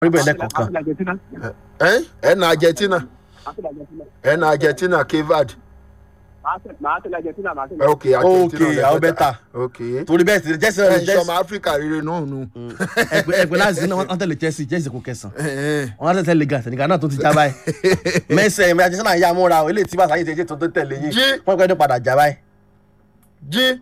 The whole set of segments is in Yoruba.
níbẹ̀ lẹ́kọ̀ọ̀kan àti argentina ẹ ẹ na argentina àti argentina ẹ na argentina kevad màá tẹ- màá tẹ̀lé argentina màá tẹ̀lé. ok argentina ok lẹ àwọn better. bẹ́tà ok torí bẹ́ẹ̀ sì jẹ́sí ẹ ọ̀rẹ́ ń jẹ́sí sọmọ áfíríkà rere náà nù. ẹgbẹ́ ẹgbẹ́ láti náà wọ́n tẹ̀lé chelsea chelsea kò kẹsàn Ẹ, ẹ. wọ́n á tẹ̀lé gan sẹ̀nìkan náà tó ti já báyìí mẹ́sẹ̀ ẹ̀mí ajẹ́sẹ̀ náà yá múra o eléyìí tí bá sáyé tẹ̀lé tó tó tẹ̀lé yìí Jí. wọ́n pẹ́ ní padà já báyìí jí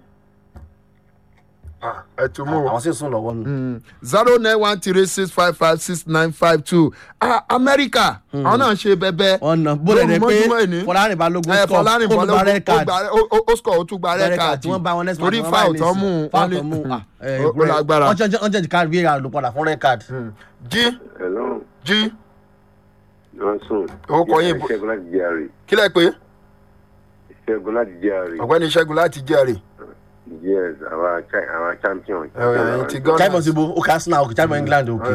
Ah, ẹ tún mú o. àwọn sì sùn lọ́wọ́ nù. zero nine one three six five five six nine five two amẹ́ríkà àwọn náà ṣe bẹ́bẹ́ ọ̀nà bólẹ̀ ni pé mọ́júmọ́ ẹni. fọlárin balógun ẹ score fọlárin ó gba red bọ́lá card ó score ó tún gba red red card card tí wọ́n bá wọn next match torí wọn foul báyìí tó nísìn. mú foul wọn tó mú ní ah, eh, ó lágbára. wọ́n jẹ́ wọ́n jẹ́ ká rí ra ló padà fún red card. jí Hello, jí Johnson. Ó kọ yín bó- Ìṣẹ́gun láti jẹ́rìí. kílẹ̀ pé Ìṣẹ́gun láti jẹ́rìí. ọ̀gbẹ́ni ṣẹ́gun láti jẹ́rìí Yes, our cha- our champion. ẹ̀yìn ti gán chimon ti bo ó kà arsenal òkè chimon england òkè.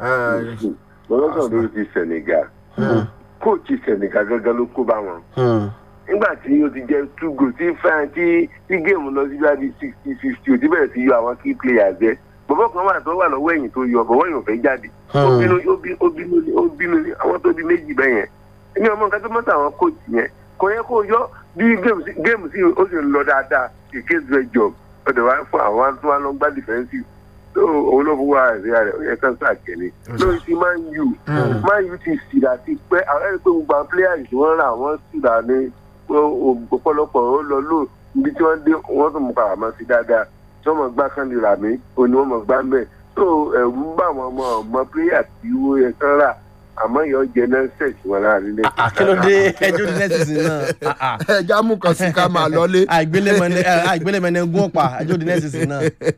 Mo lọ́sọ̀ lórí ti Senegal. Kóòtù Senegal gángan ló kó bá wọn. Nígbà tí ó ti jẹ́ two goals tí fẹ́ràn tí tí géèmù lọ sí bíi sixty fifty ò ti bẹ̀rẹ̀ sí yọ àwọn key players jẹ́. Bọ̀bọ̀ kan wà tó wà lọ́wọ́ ẹ̀yìn tó yọ bọ̀bọ̀ yìí ò fẹ́ jáde. Ó bínú ó bí- ó bínú ní- ó bínú ní àwọn tó bí méjì bẹ́ẹ̀ yẹn. Èmi ọmọ nǹkan tó mọ́tò àwọn kóòtù yẹn. Kò yẹ kó yọ bí géèmù sí géèmù sí ó sì ń lọ dáadáa. Èké zẹ job. Ọ̀dọ̀ wa fún àwọn tó wà lọ gbá defensive so òun ló fowó ààrẹ rẹ ó yẹ kán sàkẹ́ni lórí ti man u man u ti sìdá ti pẹ́ àwọn ẹni pé gbogbo àwọn players tí wọ́n rà wọ́n sìdá ní ọ̀pọ̀lọpọ̀ ó lọ lò ibi tí wọ́n dé wọ́n tún mú kàwá mọ́ sí dáadáa tí wọ́n mọ̀ gbá kan lè rà mí òní wọ́n mọ̀ gbá mẹ́ so ẹ̀rù ń bá àwọn ọmọ ọmọ players tí wọ́n yẹ kán rà àmọ́ yọ jẹ náà sẹ̀sì wọn láàrin lẹ́sìn. àkìlódé ẹjọ́ ní next season náà. ah, ah. ẹja mú kan sí ká máa lọlé àìgbélémẹnẹ àìgbélémẹnẹ gún ọ̀pá ẹjọ́ ní next season náà.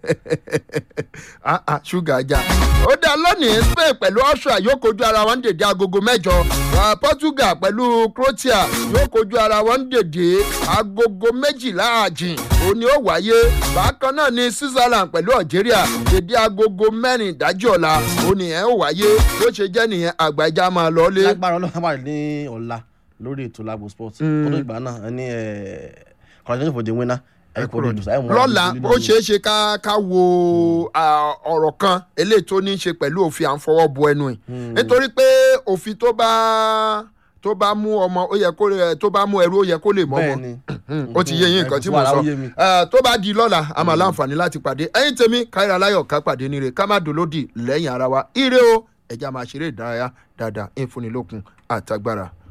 Ah, ah, ṣúgà ajá. ó dá lónìí spain pẹ̀lú austria yóò kojú ara wọn dèdè agogo mẹ́jọ Ah, portugal pẹ̀lú croatia yóò kojú ara wọn dèdè agogo méjìlá àjìn òní ó wáyé bákan náà ní switzerland pẹ̀lú algeria dèdè agogo mẹ́rin ìdájọ́ ọ̀la òní ẹ̀ ó wáyé bó ṣe jẹ́ nìyẹn àgbàjá máa lọlé. lágbára ọlọ́run wà ní ọ̀la lórí ètò lagos sports kótó ìgbà náà ẹ ní congratulations for the winner ẹ kò lè dùn sáyẹn lọ́la ó ṣeé ṣe ká ká wo ah, ọ̀rọ̀ kan eléyìí tó ní í ṣe pẹ̀lú òfin à ń fọwọ́ bo ẹnu ẹ̀ nítorí pé òfin tó bá tó bá mú ọmọ ó yẹ kó lè- tó bá mú ẹrú ó yẹ kó lè mọ́ ọmọ bẹ́ẹ̀ni ó ti yé yín nǹkan tí mo Wàhálà sọ ó yé mi. Eh, tó bá di lọ́la a máa láǹfààní láti pàdé ẹ̀yin tèmi káyọ̀rọ̀ aláyọ̀ ká pàdé níre ká má dolódì lẹ́yìn ara wa ire o ẹ̀já máa ṣeré ìdárayá dáadáa ìfúnnilókun àtagbára